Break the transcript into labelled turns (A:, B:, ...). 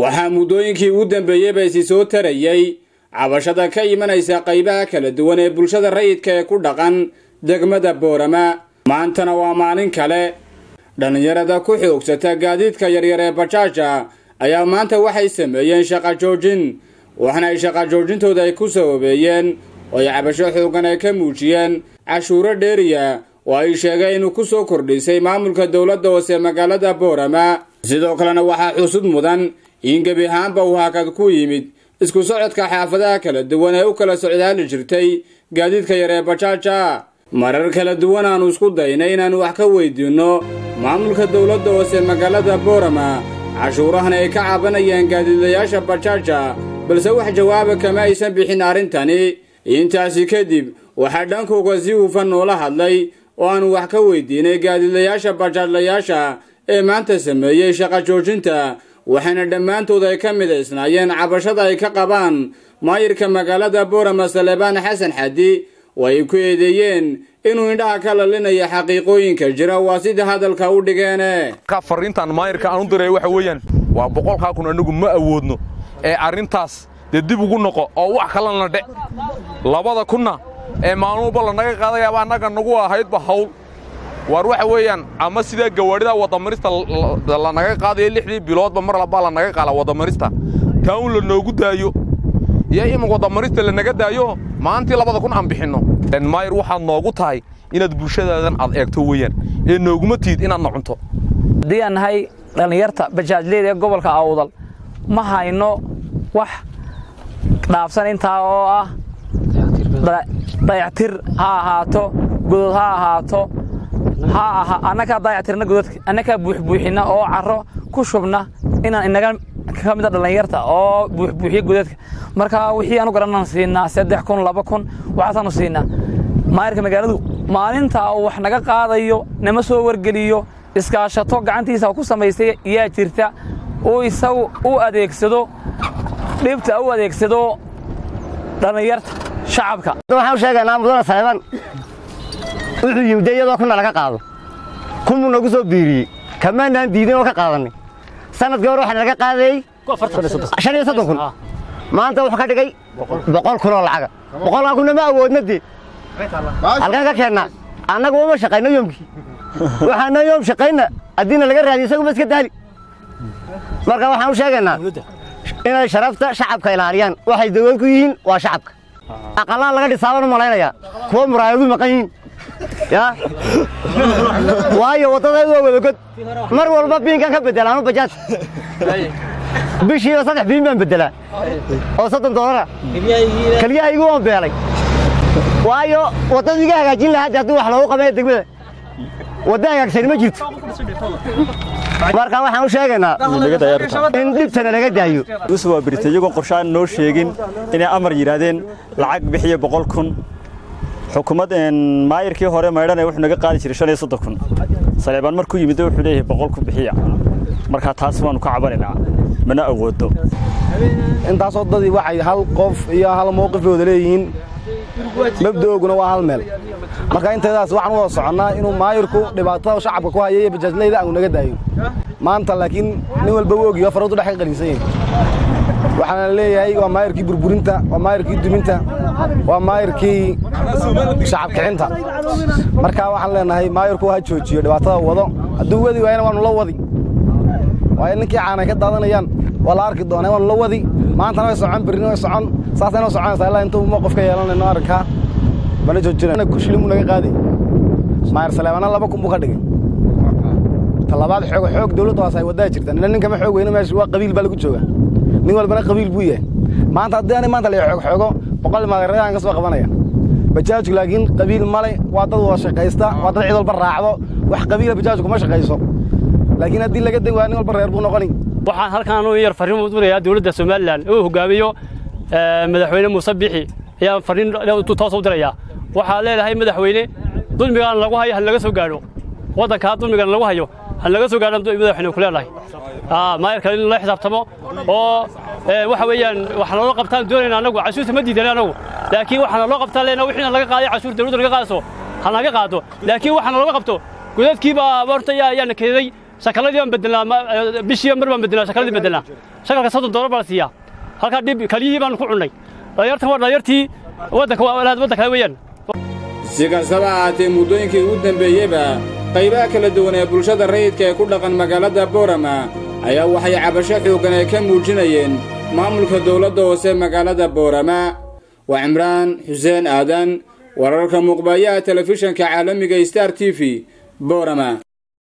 A: waxaa muddooyinkii ugu dambeeyeyba isi soo tarayey cabashada ka imanaysa qaybaha kala duwan ee bulshada rayidka ee ku dhaqan degmada boorama maantana waa maalin kale dhallinyarada ku xoogsata gaadiidka yaryar ee bajaaja ayaa maanta waxay sameeyeen shaqa joojin waxaana ay shaqa joojintooda ay ku sababeeyeen oo ay cabasho xoogan ay ka muujiyeen cashuuro dheeriya oo ay sheegeen inuu ku soo kordhisay maamulka dowladda hoose magaalada boorama sidoo kalena waxaa xusud mudan in gebi ahaanba uu hakad ku yimid isku socodka xaafadaha kala duwan ee u kala socdaali jirtay gaadiidka yar ee bajaaja marar kala duwan aanu isku daynay inaannu wax ka weydiinno maamulka dowladda hoose magaalada boorama cashuurahan ay ka cabanayaan gaadiidayaasha bajaaja balse wax jawaaba kama aysan bixin arrintani intaasi kadib waxaa dhankooga si hufan noola hadlay oo aanu wax ka weydiinay gaadiidayaasha bajaadlayaasha ee maanta sameeyey shaqa joojinta waxaana dhammaantood ay ka midaysnaayeen cabashada ay ka qabaan maayirka magaalada boorama salebaan xasan xadi oo ay ku eedeeyeen inuu indhaha ka lalinayo xaqiiqooyinka jira waa sida hadalka u dhigeene
B: fariintan maayirka aan u diray waxa weeyaan waa boqolkaa kun anigu ma awoodno ee arrintaas dee dib ugu noqo oo wax kalena dhe labada kunna ee maalmuba lanaga qaadayaaba annaga nagu ahaydba hawl waar waxa weeyaan ama sidaa gawaadhida waddamarista lanaga qaadayo lixdii biloodba mar labaa lanaga qaala waddamarista taa un lanoogu daayo iyo imin waddamarista lanaga daayo maantii labada kun aan bixinno maayir waxaad noogu tahay inaad bulshadaadan aad eegto weeyaan ee nooguma tiid inaadna cunto
C: haddii aan nahay dhallinyarta bajaajleyda ee gobolka awdal ma hayno wax dhaafsan intaa oo ah dayactir ha ahaato godod ha ahaato annakaa dayactirna gododka annakaa buuxbuuxinna oo carro ku shubna inaan inaga ka mida dhallinyarta oo buuxbuuxiya godadka marka wixii aanu garanaan siinaa saddex kun laba kun waxaasaanu siinaa maayirka magaaladu maalintaa uu wax naga qaadayo nama soo wargeliyo iskaashato gacantiisa ku samaystay yaa jirta uu isagu u adeegsado dhibta u adeegsado dhallinyarta shacabka
D: waxaan u sheegaynaa mudane saleeban wuxuu yimid dee iyadoo kuna laga qaado kunbuu nagu soo biiriyey kamaanaan diidin oo ka qaadanay sanadkii hore waxaa naga qaadayey shan iyo soddon kun maanta wuxuu ka dhigay boqol kun oo lacaga boqolkaa kunna ma awoodna dee halkaan ka keennaa annaga uma shaqayno yoomkii waxaana yoom shaqayna haddiina laga raadiyo isaguma iska daali marka waxaan u sheegaynaa inay sharafta shacabka ilaaliyaan waxay dawlad ku yihiin waa shacabka aqallaan laga dhisaabaan u malaynayaa kuwa muraayadu maqan yihiin ya waayo waddada waa wadagod mar walba biinkan ka beddelaan u bajaaj bishiiba saddex biin baan beddelaa oo soddon doolara kelyahaygu waan beelay waayo waddadu iga hagaajin lahaa haddii wax loogu qabaya degmada wadda hagaagsani ma jirto marka waxaan u sheegaynaa in dhibtana laga daayo
E: waa birta iyagoon qorshaan noo sheegin inay amar yidhaahdeen lacag bixiya boqol kun xukuumad maayirkii hore maydhana wuxuu naga qaadi jiray shan iyo soddon kun saleebaan markuu yimid wuxuu leeyahay boqol ku bixiya markaa taas waanu ka cabanaynaa mana awoodno
F: intaasoo dadii waxay hal qof iyo hal mowqif wada leeyihiin mabda'ooguna waa hal meel marka inteedaas waxaan u wada soconnaa inuu maayirku dhibaatada shacabka ku haya iyo bajaajlayda aanu naga daayo maanta laakiin nin walba u ogiyo faradu dhex ka qaliinsan yahay waxaana leeyahay waa maayirkii burburinta waa maayirkii duminta waa maayirkii shacab kicinta marka waxaan leenahay maayirku ha joojiyo dhibaatada wado hadduu wadi waayana waanu la wadi waayo ninkii caanay ka daadanayaan waa la arki doonaa waanu la wadi maantana way socon birrin way socon saasayna soconaysaa ilaa intuu mowqif ka yeelanayno arrinkaa bana joojina kushilimu naga qaaday maayir saleebana laba kun buu ka dhigay talabaad xoog xoog dawladda hoose ay waddaa jirta nina ninkama xoog weyne meesha waa qabiil baa lagu joogaa nin walbana qabiil buu yahay maanta haddii ani maanta la xoog xoogo boqol maagarayaan ka soo qabanaya bajaajku laakiin qabiil male waa dad wada shaqaysta waa dad cid walba raacdo wax qabiila bajaajku kuma shaqayso laakiin haddii laga deg waa nin walba reer buu noqoni
G: waxaan halkaan u yar farriin u dirayaa dawladda somalilan uu hogaamiyo madaxweyne muuse bixi ayaan farriin toos u dirayaa waxaa leedahay madaxweyne dulmigaan lagu hayo han laga soo gaadho waddankaa dulmigan lagu hayo han laga soo gaadho madaxweyne ku leedahay maayarka in la xisaabtamo oo waxa weeyaan waxaa naloo qabtaan doonayna annagu cashuurta ma diidan annagu laakiin waxaa naloo qabtaan leena wixiina laga qaaday cashuur dawladda laga qaadayso ha naga qaado laakiin waxaa nalooga qabto godadkiibaa horta ayaana keeday shakaladii baan bedelnaa bishii mar baan bedelnaa shakaladii bedelnaa shakalka soddon doolar baa la siiyaa halkaa dhib kaliyihii baan ku cunnay dhalinyartan waa dhalinyartii waddanka waddan kale weeyaan
A: si kastaba ahaatee muddooyinkii ugu dambeeyeyba qaybaha kala duwan ee bulshada rayidka ee ku dhaqan magaalada boorama ayaa waxay cabasho xooggan ay ka muujinayeen maamulka dowladda hoose magaalada boorama waa cimraan xuseen aadan wararka muuqbayaha telefishanka caalamiga star t v boorama